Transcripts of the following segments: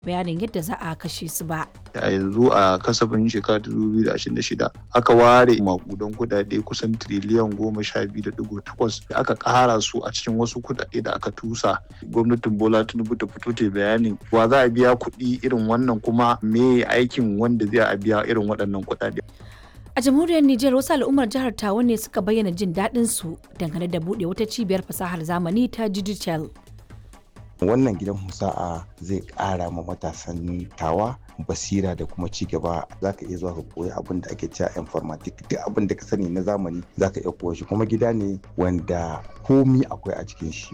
bayanin yadda za a kashe su ba. a yanzu a kasafin shekara 2026 aka ware makudan kudade kusan triliyan goma sha biyu da digo takwas da aka kara su a cikin wasu kudade da aka tusa gwamnatin bola tinubu ta fito ta bayanin wa za a biya kuɗi irin wannan kuma me aikin wanda zai a biya irin waɗannan kudade A jamhuriyar Nijar wasu al'ummar jihar Tawa ne suka bayyana jin daɗin su dangane da buɗe wata cibiyar fasahar zamani ta digital. wannan gidan musa'a zai ƙara ma matasan tawa basira da kuma ci gaba za ka iya zuwa ka koyi abin da ake cewa informatic duk abin da ka sani na zamani za ka iya koya shi kuma gida ne wanda komi akwai a cikin shi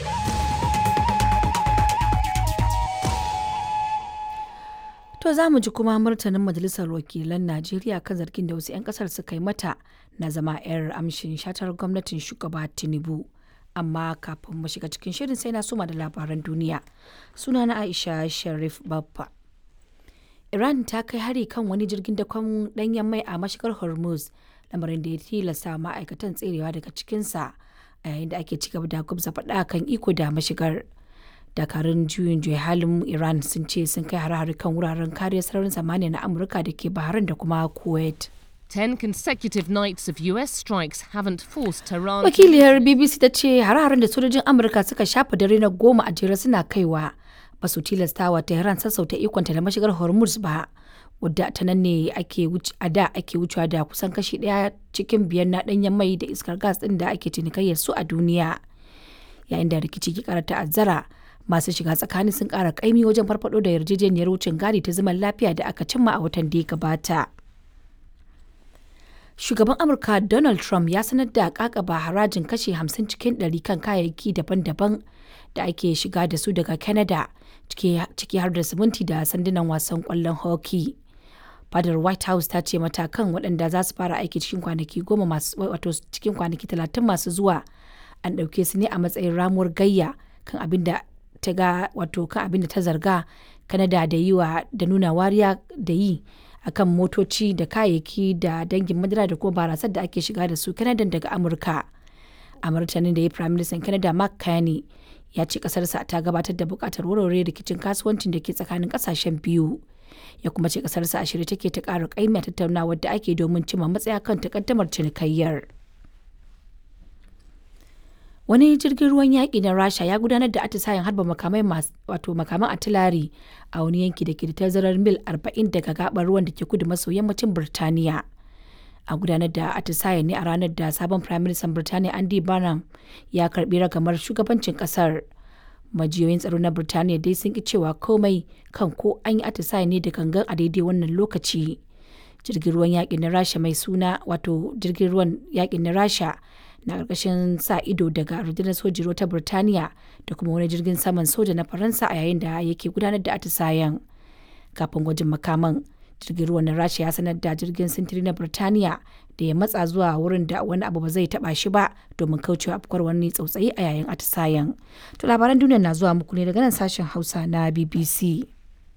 To za mu ji kuma martanin Majalisar Wakilan Najeriya kan zargin da wasu 'yan kasar suka yi mata na zama 'yar amshin shatar gwamnatin shugaba Tinubu. Amma kafin mu shiga cikin shirin sai na suma da labaran duniya. Suna na Aisha Sharif Baffa. Iran ta kai hari kan wani jirgin dakon danyen mai a mashigar Hormuz, lamarin da ya tilasta ma'aikatan tserewa daga cikinsa a yayin da ake cigaba da gwabza faɗa kan iko da mashigar. dakarun juyin juya halin iran sun ce sun kai hare-hare kan wuraren kariyar sararin samaniya na amurka da ke bahrain da kuma kuwait Ten consecutive nights of US strikes haven't forced Tehran. to wakiliyar bbc ta ce hare-haren da sojojin amurka suka shafa dare na goma a jere suna kaiwa ba su tilastawa tehran sassauta ikonta da mashigar hormuz ba wadda ta nan ne ake wuce a da ake wucewa da kusan kashi daya cikin biyar na danyen mai da iskar gas din da ake cinikayyar su a duniya yayin da rikici ke kara ta'azzara masu shiga tsakani sun kara kaimi wajen farfado da yarjejeniyar wucin gadi ta zaman lafiya da aka cimma a watan da ya gabata shugaban amurka donald trump ya sanar da kakaba harajin kashe 50 cikin 100 kan kayayyaki daban-daban da ake shiga da su daga canada ciki har da siminti da sandunan wasan kwallon hockey fadar white house ta ce matakan waɗanda za su fara aiki cikin kwanaki goma masu wato cikin kwanaki talatin masu zuwa an ɗauke su ne a matsayin ramuwar gayya kan abin da ta ga wato kan abin da ta zarga kanada da yi wa da nuna wariya da yi akan motoci da kayayyaki da dangin madara da kuma barasar da ake shiga da su kanada daga amurka a martanin da ya prime minister canada mark carney ya ce kasarsa ta gabatar da bukatar warware rikicin kasuwancin da ke tsakanin kasashen biyu ya kuma ce kasarsa a shirye take ta ƙara ƙaimi a tattaunawar da ake domin cimma matsaya kan takaddamar cinikayyar. wani jirgin ruwan yaƙi na rasha ya gudanar da atisayen harba makamai wato makaman atilari a wani yanki da ke da tazarar mil 40 daga gabar ruwan da ke kudu maso yammacin birtaniya a gudanar da atisayen ne a ranar da sabon prime minister birtaniya andy barnum ya karbi ragamar shugabancin kasar majiyoyin tsaro na birtaniya dai sun ki cewa komai kan ko an yi atisayen ne da gangan a daidai wannan lokaci jirgin ruwan yaƙin na rasha mai suna wato jirgin ruwan yaƙin na rasha na ƙarƙashin sa ido daga rundunar sojin ruwa ta Birtaniya da kuma wani jirgin saman soja na Faransa a yayin da yake gudanar da atisayen. Kafin gwajin makaman, jirgin ruwan na Rasha ya sanar da jirgin sintiri na Birtaniya da ya matsa zuwa wurin da wani abu ba zai taba shi ba domin kaucewa afkuwar wani tsautsayi a yayin atisayen. To labaran duniya na zuwa muku ne daga nan sashen Hausa na BBC.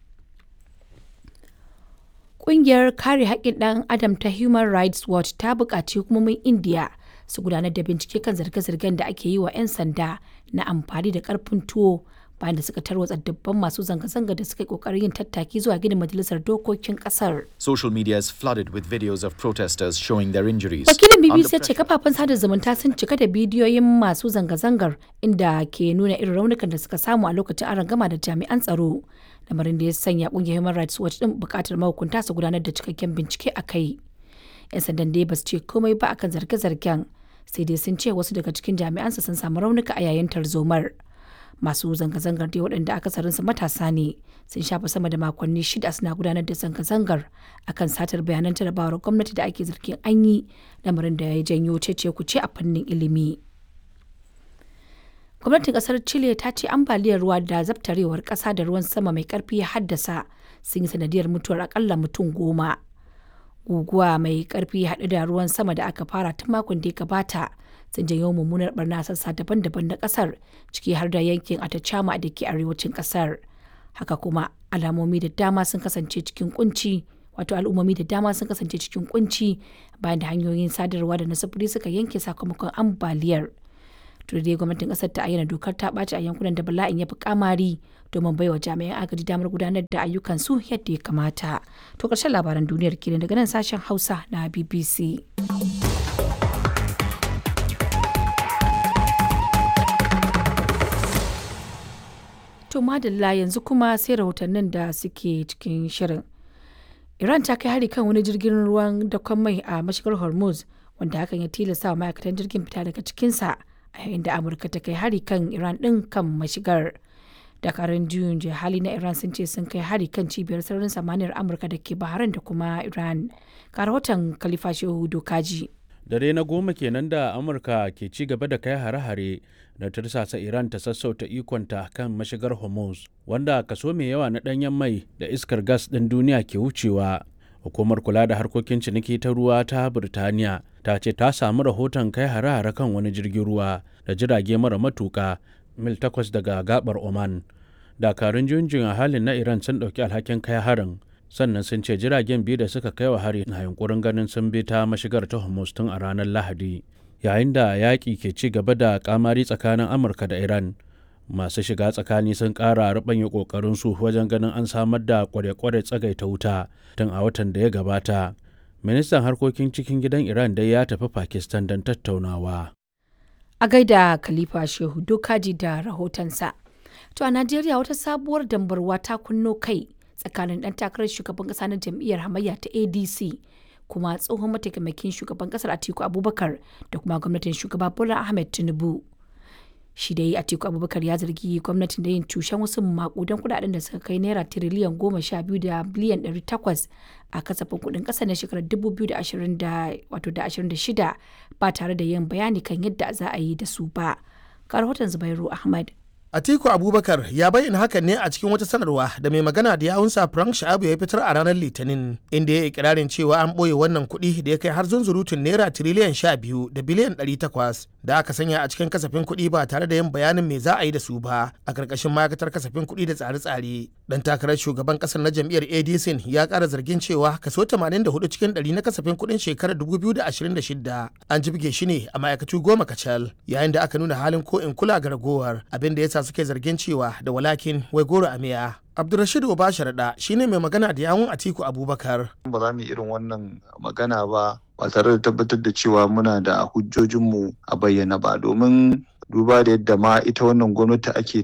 Ƙungiyar kare haƙƙin ɗan Adam ta Human Rights Watch ta buƙaci hukumomin Indiya su gudanar da bincike kan zarge-zargen da ake yi wa 'yan sanda na amfani da karfin tuwo bayan da suka tarwatsa dubban masu zanga-zanga da suka yi kokarin yin tattaki zuwa gidan majalisar dokokin kasar. Social media is flooded with videos of protesters showing their injuries. Wakilin BBC ya ce kafafen sada zumunta sun cika da bidiyoyin masu zanga-zangar inda ke nuna irin raunukan da suka samu a lokacin arangama da jami'an tsaro. Lamarin da ya sanya kungiyar Human Rights Watch din bukatar mahukunta su gudanar da cikakken bincike a kai. 'Yan sandan dai ba su ce komai ba akan zarge-zargen. sai dai sun ce wasu daga cikin jami'ansa sun samu raunuka a yayin tarzomar masu zanga-zangar dai waɗanda akasarinsu matasa ne sun shafa sama da makonni shida suna gudanar da zanga-zangar akan satar bayanan jarabawar gwamnati da ake zargin an yi lamarin da ya janyo cece kuce a fannin ilimi gwamnatin kasar chile ta ce ambaliyar ruwa da zabtarewar ƙasa da ruwan sama mai ƙarfi ya haddasa sun yi sanadiyar mutuwar akalla mutum goma guguwa mai karfi haɗe da ruwan sama da aka fara tun makon da ya gabata sun janyo mummunar barna sassa daban-daban na ƙasar ciki har da yankin atacama da ke arewacin ƙasar haka kuma alamomi da dama sun kasance cikin kunci wato al'ummomi da dama sun kasance cikin kunci bayan da hanyoyin sadarwa da na sufuri suka yanke sakamakon ambaliyar to dai gwamnatin kasar ta ayyana dokar ta ɓaci a yankunan da bala'in ya fi kamari domin baiwa jami'an agaji damar gudanar da ayyukansu yadda ya kamata to ƙarshen labaran duniyar kenan daga nan sashen hausa na bbc To madalla yanzu kuma sai rahotannin da suke cikin shirin. Iran ta kai hari kan wani jirgin ruwan dakon mai a mashigar Hormuz wanda hakan ya tilasta wa ma'aikatan jirgin fita daga cikinsa a yayin da Amurka ta kai hari kan Iran ɗin kan mashigar. Dakarun juyin hali na Iran sun ce sun kai hari kan cibiyar sararin samaniyar Amurka da ke Bahrain da kuma Iran. Ga rahoton Khalifa Shehu Dokaji. dare na goma kenan da amurka ke ci gaba da kai hare-hare da tursasa iran ta sassauta ikonta kan mashigar hormuz wanda kaso mai yawa na danyen mai da iskar gas ɗin duniya ke wucewa hukumar kula da harkokin ciniki ta ruwa ta birtaniya ta ce ta samu rahoton kai hare-hare kan wani jirgin ruwa da jirage mara matuka mil takwas daga gabar oman dakarun junjin a halin na iran sun ɗauki alhakin kai harin sannan sun ce jiragen biyu da suka kai wa hari na yunkurin ganin sun bi ta mashigar ta Hormuz tun a ranar Lahadi yayin da yaƙi ke ci gaba da kamari tsakanin Amurka da Iran masu shiga tsakani sun ƙara ruɓanya ƙoƙarin su wajen ganin an samar da kware-kware tsagaita wuta tun a watan da ya gabata ministan harkokin cikin gidan Iran dai ya tafi Pakistan don tattaunawa A gaida Khalifa Shehu Dokaji da rahotonsa. To a Najeriya wata sabuwar dambarwa ta kunno kai tsakanin ɗan takarar shugaban ƙasa na jam'iyyar hamayya ta adc kuma tsohon mataimakin shugaban ƙasar atiku abubakar da kuma gwamnatin shugaba bola ahmed tinubu shi dai atiku abubakar ya zargi gwamnatin da yin cushen wasu makudan kudaden da suka kai naira tiriliyan goma sha biyu da biliyan ɗari takwas a kasafin kudin ƙasa na shekarar dubu biyu da ashirin da shida ba tare da yin bayani kan yadda za a yi da su ba ga rahoton zubairu ahmad Atiku Abubakar ya bayyana hakan ne a cikin wata sanarwa da mai magana da yawunsa Frank Sha'abu ya fitar a ranar Litinin inda ya ikirarin cewa an ɓoye wannan kuɗi da ya kai har zunzurutun naira tiriliyan sha biyu da biliyan ɗari takwas da aka sanya a cikin kasafin kuɗi ba tare da yin bayanin me za a yi da su ba a ƙarƙashin ma'aikatar kasafin kuɗi da tsare-tsare. Dan takarar shugaban ƙasar na jam'iyyar ADC ya ƙara zargin cewa kaso 84 cikin ɗari na kasafin kuɗin shekarar 2026 an jibge shi ne a ma'aikatu goma kacal yayin da aka nuna halin ko in kula ga ragowar abin da ya sa suke zargin cewa da walakin wai goro a miya. Abdulrashid Obasharaɗa shine mai magana da yawun Atiku Abubakar. Ba za mu irin wannan magana ba ba tare da tabbatar da cewa muna da hujjojinmu a bayyana ba domin duba da yadda ma ita wannan gwamnati ake